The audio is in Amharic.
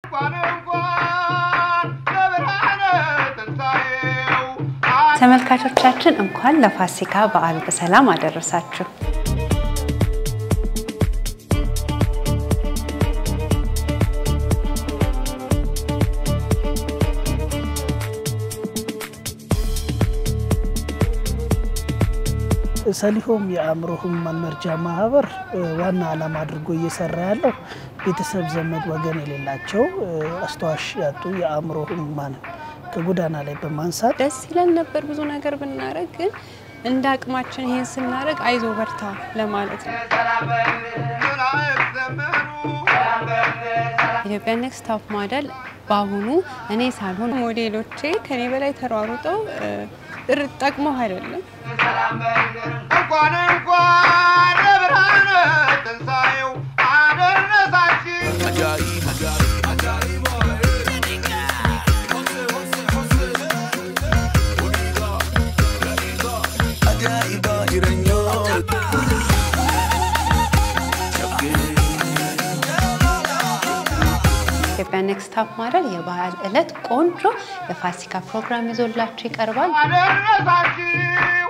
ተመልካቾቻችን እንኳን ለፋሲካ በዓል በሰላም አደረሳችሁ። ሰሊሆም የአእምሮ ህሙማን መርጃ ማህበር ዋና ዓላማ አድርጎ እየሰራ ያለው ቤተሰብ፣ ዘመድ፣ ወገን የሌላቸው አስተዋሽ ያጡ የአእምሮ ህሙማንን ከጎዳና ላይ በማንሳት ደስ ይለን ነበር ብዙ ነገር ብናደርግ፣ ግን እንደ አቅማችን ይሄን ስናደርግ አይዞ በርታ ለማለት ነው። ኢትዮጵያ ኔክስት ቶፕ ሞዴል በአሁኑ እኔ ሳልሆን ሞዴሎቼ ከኔ በላይ ተሯሩጠው ጠቅመው አይደለም እንኳን እንኳን ለብርሃነ ትንሣኤው አደረሳችሁ። ኢትዮጵያ ኔክስት ቶፕ ሞዴል የበዓል ዕለት ቆንጆ የፋሲካ ፕሮግራም ይዞላችሁ ይቀርባል። አደረሳችሁ